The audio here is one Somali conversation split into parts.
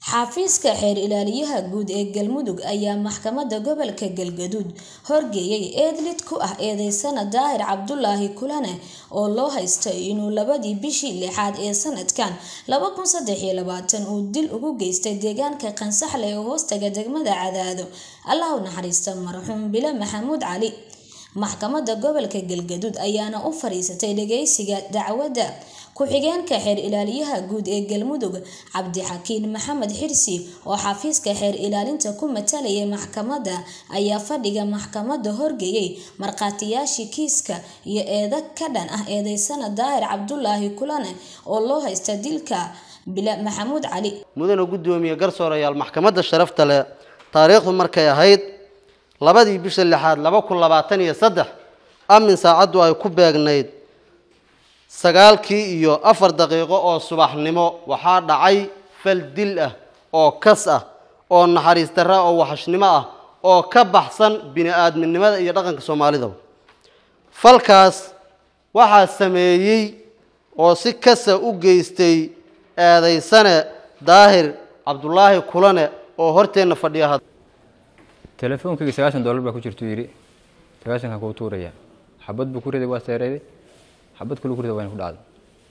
xafiiska xeer ilaaliyaha guud ee galmudug ayaa maxkamadda gobolka galgaduud horgeeyay eedlid ku ah eedeysana daahir cabdulaahi kulane oo loo haysto inuu labadii bishii lixaad ee sanadkan uu dil ugu geystay deegaanka qansaxle ee hoostaga degmada cadaado allah u naxariista marxuum bile maxamuud cali maxkamadda gobolka galgaduud ayaana u fariisatay dhageysiga dacwadda ku-xigeenka xeer ilaaliyaha guud ee galmudug cabdixakiin maxamed xirsi oo xafiiska xeer ilaalinta ku matalayay maxkamadda ayaa fadhiga maxkamadda horgeeyay markhaatiyaashii kiiska iyo eeda ka dhan ah eedeysana daahir cabdulaahi kulane oo loo haysta dilka bile maxamuud cali mudana guddoomiye garsoorayaal maxkamadda sharafta leh taariikhdu markay ahayd labadii bisha lixaad laba kun labaatan iyo saddex amin saacaddu ay ku beegnayd sagaalkii iyo afar daqiiqo oo subaxnimo waxaa dhacay fal dil ah oo kas ah oo naxariis darra oo waxashnimo ah oo ka baxsan bini-aadminimada iyo dhaqanka soomaalida falkaas waxaa sameeyey oo si kasa u geystay eedeysane daahir cabdulaahi kulane oo horteenna fadhiya had telefoonkayga sagaashan dollar baa ku jirtuu yidhi sagaashankan kuu tuuraya xabad buu ku riday waa seereeday xabad kulu ku rida wayna ku dhacday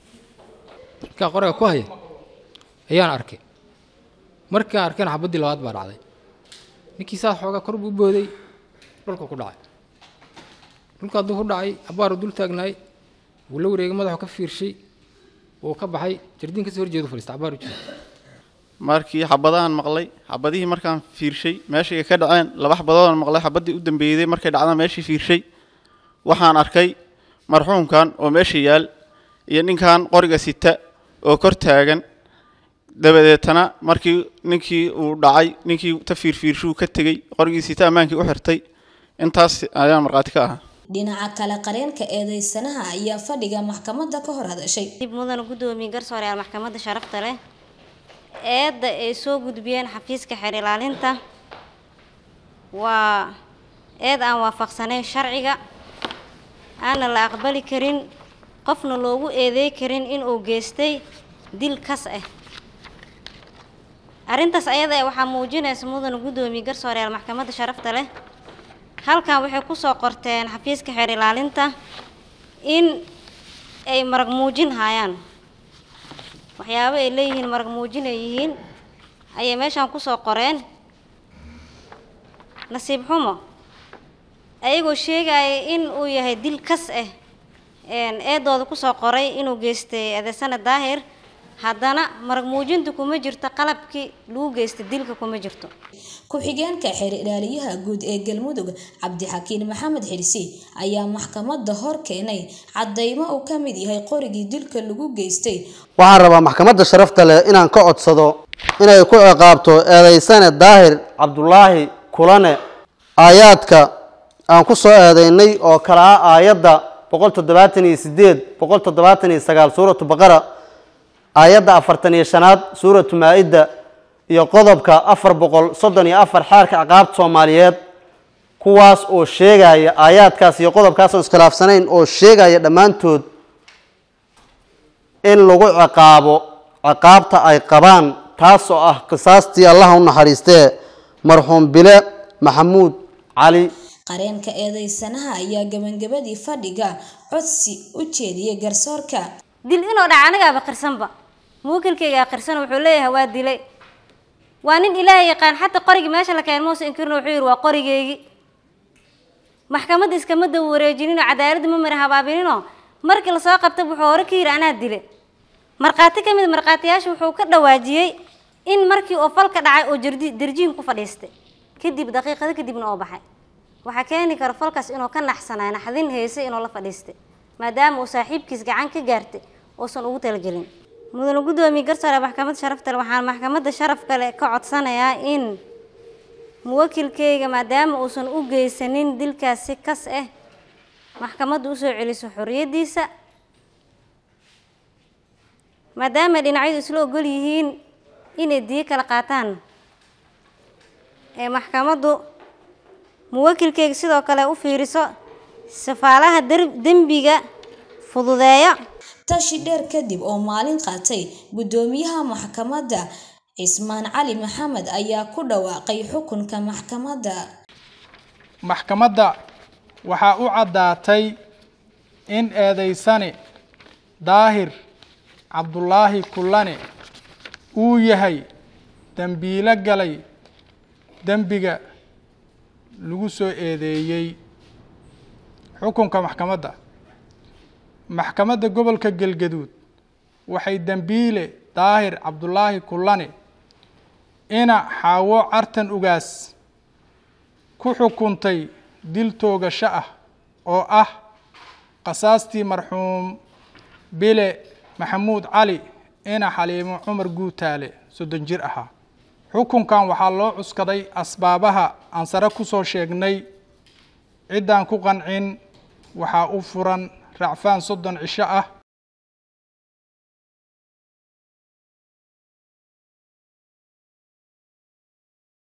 markaa qoriga ku haya ayaan arkay markaan arkayna xabaddii labaad baa dhacday ninkii saas xoogaa kor buu booday dhulku ku dhacay dhulka hadduu ku dhacay abaaru dul taagnaay wuu la wareegay madaxu ka fiirshay wuu ka baxay jardiin kasoo horjeedu fadhiista abaaru jira markii xabadahan maqlay xabadihii markaan fiirshay meeshay ka dhaceen laba xabadoodaan maqlay xabaddii u dambeeyday markay dhacdaan meeshii fiirshay waxaan arkay marxuumkan oo meesha yaal iyo ninkan qoriga sita oo kor taagan dabadeetana markii ninkii uu dhacay ninkii ta fiirfiirshuu ka tegey qorigii sita ammaankii u xirtay intaas ayaan markhaati ka ahaa dhinaca kale qareenka eedeysanaha ayaa fadhiga maxkamadda ka hor hadashay dib mudan gudoomiye garsooreyaal maxkamadda sharafta leh eedda ay soo gudbiyeen xafiiska xeer ilaalinta waa eed aan waafaqsanayn sharciga aanna la aqbali karin qofna loogu eedeey karin inuu geystay dil kas ah arrintaas ayada ee waxaa muujinaysa mudana guddoomiye garsooreyaal maxkamadda sharafta leh halkan waxay kusoo qorteen xafiiska xeer ilaalinta in ay marag muujin hayaan waxyaabo ay leeyihiin marag muujin ay yihiin ayay meeshaan kusoo qoreen nasiib xumo ayagoo sheegaya in uu yahay dil kas ah eedooda kusoo qoray inuu geystay eedeysana daahir haddana marag muujinta kuma jirto qalabkii lagu geystay dilka kuma jirto ku-xigeenka xeer ilaaliyaha guud ee galmudug cabdixakiin maxamed xirsi ayaa maxkamadda hor keenay caddaymo uu ka mid yahay qorigii dilka lagu geystay waxaan rabaa maxkamadda sharafta leh inaan ka codsado inay ku ciqaabto eedeysane daahir cabdulaahi kulane aayaadka aan ku soo eedeynay oo kala ah aayadda boqol toddobaatan iyo sideed boqol toddobaatan iyo sagaal suuratu baqara aayadda afartan iyo shanaad suuratu maa-ida iyo qodobka afar boqol soddon iyo afar xeerka ciqaabta soomaaliyeed kuwaas oo sheegaya aayaadkaas iyo qodobkaas oo iskhilaafsanayn oo sheegaya dhammaantood in lagu ciqaabo ciqaabta ay qabaan taas oo ah qisaastii allaha u naxariistee marxuum bile maxamuud cali qareenka eedeysanaha ayaa gabangabadii fadhiga codsi u jeediyey garsoorka dil inuu dhaca anigaaba qirsanba muwakilkaygaa qirsan wuxuu leeyahay waa dilay waa nin ilaahay yaqaan xataa qorigii meesha la keen muuse inkirna wuxuu yidhi waa qorigeygii maxkamadda iskama daba wareejininoo cadaaladda ma mara habaabininoo markii lasoo qabta wuxuu hore ka yidhi anaa dilay markhaati ka mid markhaatiyaasha wuxuu ka dhawaajiyey in markii uu falka dhacay oo jardi darjiin ku fadhiistay kadib daqiiqado kadibna oo baxay waxaa keeni kara falkaas inuu ka naxsanay naxdin heysay inuu la fadhiistay maadaama uu saaxiibkiis gacan ka gaartay uusan ugu talagelin mudane guddoomiye garsoore maxkamadda sharafta le waxaan maxkamadda sharaf kale ka codsanayaa in muwakilkeyga maadaama uusan u geysanin dilkaas si kas ah maxkamadda usoo celiso xorriyaddiisa maadaama dhinacyadu isla ogol yihiin inay diyo kala qaataan ee maxkamaddu muwakilkeyga sidoo kale u fiiriso safaalaha dembiga fududeeya tashi dheer kadib oo maalin qaatay guddoomiyaha maxkamadda cismaan cali maxamed ayaa ku dhawaaqay xukunka maxkamadda maxkamadda waxaa u caddaatay in eedaysane daahir cabdulaahi kullane uu yahay dembiilo galay dembiga lagu soo eedeeyey xukunka maxkamadda maxkamadda gobolka galgaduud waxay dembiile daahir cabdulaahi kullane ina xaawo cartan ugaas ku xukuntay dil toogasho ah oo ah qasaastii marxuum bile maxamuud cali ina xaliimo cumar guutaale soddon jir ahaa xukunkan waxaa loo cuskaday asbaabaha aan sare ku soo sheegnay ciddaan ku qancin waxaa u furan racfaan soddon cisho ah